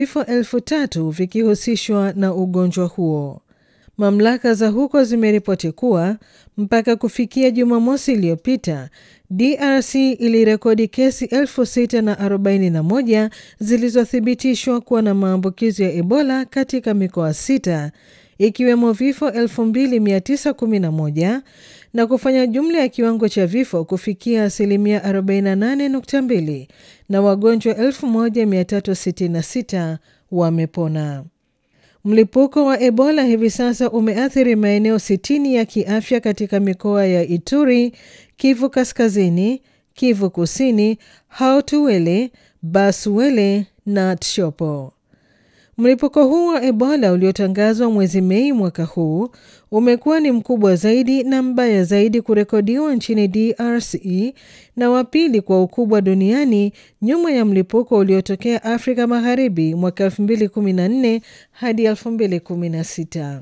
vifo elfu tatu vikihusishwa na ugonjwa huo. Mamlaka za huko zimeripoti kuwa mpaka kufikia Jumamosi iliyopita DRC ilirekodi kesi 641 zilizothibitishwa kuwa na maambukizi ya Ebola katika mikoa sita ikiwemo vifo 2911 na kufanya jumla ya kiwango cha vifo kufikia asilimia 48.2 na wagonjwa 1366 wamepona. Mlipuko wa Ebola hivi sasa umeathiri maeneo 60 ya kiafya katika mikoa ya Ituri, Kivu Kaskazini, Kivu Kusini, Haut-Uele, Bas-Uele na Tshopo. Mlipuko huu wa Ebola uliotangazwa mwezi Mei mwaka huu umekuwa ni mkubwa zaidi na mbaya zaidi kurekodiwa nchini DRC na wa pili kwa ukubwa duniani nyuma ya mlipuko uliotokea Afrika Magharibi mwaka 2014 hadi 2016.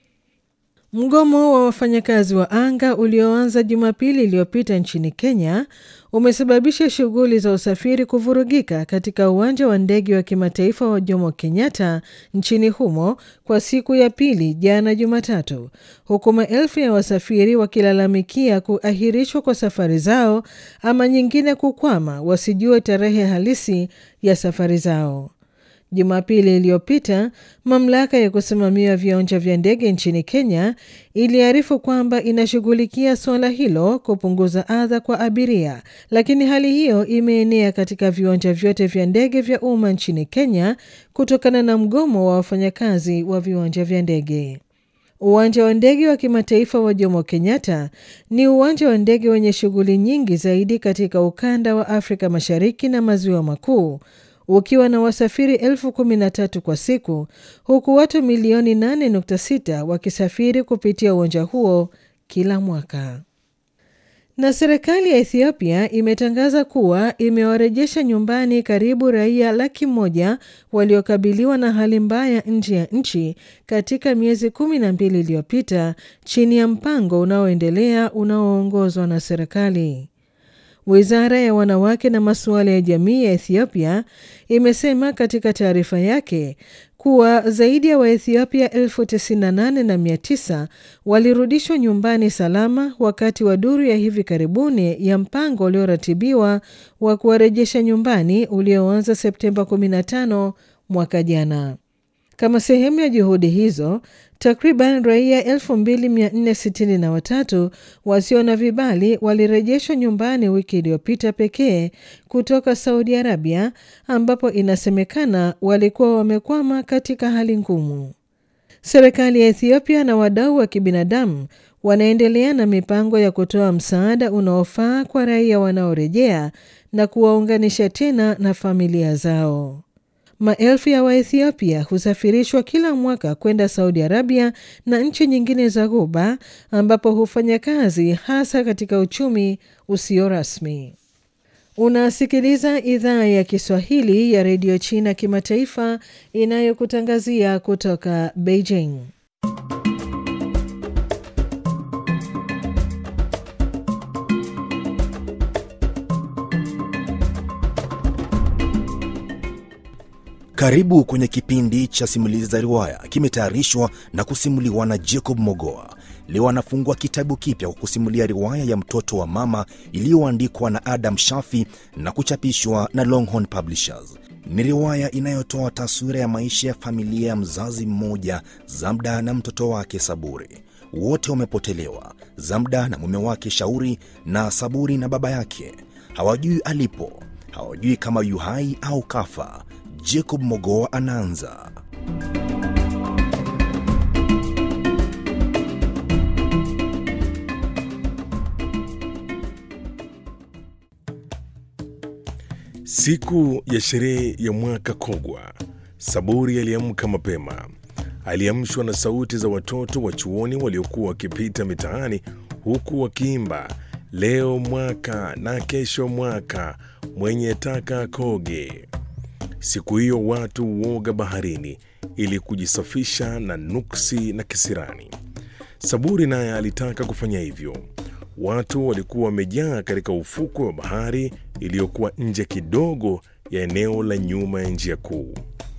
Mgomo wa wafanyakazi wa anga ulioanza Jumapili iliyopita nchini Kenya umesababisha shughuli za usafiri kuvurugika katika uwanja wa ndege wa kimataifa wa Jomo Kenyatta nchini humo kwa siku ya pili jana Jumatatu, huku maelfu ya wasafiri wakilalamikia kuahirishwa kwa safari zao ama nyingine kukwama, wasijue tarehe halisi ya safari zao. Jumapili iliyopita mamlaka ya kusimamia viwanja vya ndege nchini Kenya iliarifu kwamba inashughulikia suala hilo kupunguza adha kwa abiria, lakini hali hiyo imeenea katika viwanja vyote vya ndege vya umma nchini Kenya kutokana na mgomo wa wafanyakazi wa viwanja vya ndege. Uwanja wa ndege wa kimataifa wa Jomo Kenyatta ni uwanja wa ndege wenye shughuli nyingi zaidi katika ukanda wa Afrika Mashariki na Maziwa Makuu ukiwa na wasafiri elfu kumi na tatu kwa siku huku watu milioni 8.6 wakisafiri kupitia uwanja huo kila mwaka. Na serikali ya Ethiopia imetangaza kuwa imewarejesha nyumbani karibu raia laki moja waliokabiliwa na hali mbaya nje ya nchi katika miezi kumi na mbili iliyopita chini ya mpango unaoendelea unaoongozwa na serikali. Wizara ya wanawake na masuala ya jamii ya Ethiopia imesema katika taarifa yake kuwa zaidi ya Waethiopia elfu tisini na nane na mia tisa walirudishwa nyumbani salama wakati wa duru ya hivi karibuni ya mpango ulioratibiwa wa kuwarejesha nyumbani ulioanza Septemba 15 mwaka jana. Kama sehemu ya juhudi hizo, takriban raia 2463 wasio na vibali walirejeshwa nyumbani wiki iliyopita pekee kutoka Saudi Arabia, ambapo inasemekana walikuwa wamekwama katika hali ngumu. Serikali ya Ethiopia na wadau wa kibinadamu wanaendelea na mipango ya kutoa msaada unaofaa kwa raia wanaorejea na kuwaunganisha tena na familia zao. Maelfu ya Waethiopia husafirishwa kila mwaka kwenda Saudi Arabia na nchi nyingine za Ghuba ambapo hufanya kazi hasa katika uchumi usio rasmi. Unasikiliza idhaa ya Kiswahili ya redio China kimataifa inayokutangazia kutoka Beijing. Karibu kwenye kipindi cha simulizi za riwaya, kimetayarishwa na kusimuliwa na Jacob Mogoa. Leo anafungua kitabu kipya kwa kusimulia riwaya ya mtoto wa mama iliyoandikwa na Adam Shafi na kuchapishwa na Longhorn Publishers. Ni riwaya inayotoa taswira ya maisha ya familia ya mzazi mmoja, Zamda na mtoto wake Saburi. Wote wamepotelewa, Zamda na mume wake Shauri, na Saburi na baba yake. Hawajui alipo, hawajui kama yu hai au kafa. Jacob Mogoa anaanza. Siku ya sherehe ya mwaka Kogwa, Saburi aliamka mapema. Aliamshwa na sauti za watoto wa chuoni waliokuwa wakipita mitaani huku wakiimba leo mwaka na kesho mwaka, mwenye taka koge. Siku hiyo watu huoga baharini ili kujisafisha na nuksi na kisirani. Saburi naye alitaka kufanya hivyo. Watu walikuwa wamejaa katika ufukwe wa bahari iliyokuwa nje kidogo ya eneo la nyuma ya njia kuu.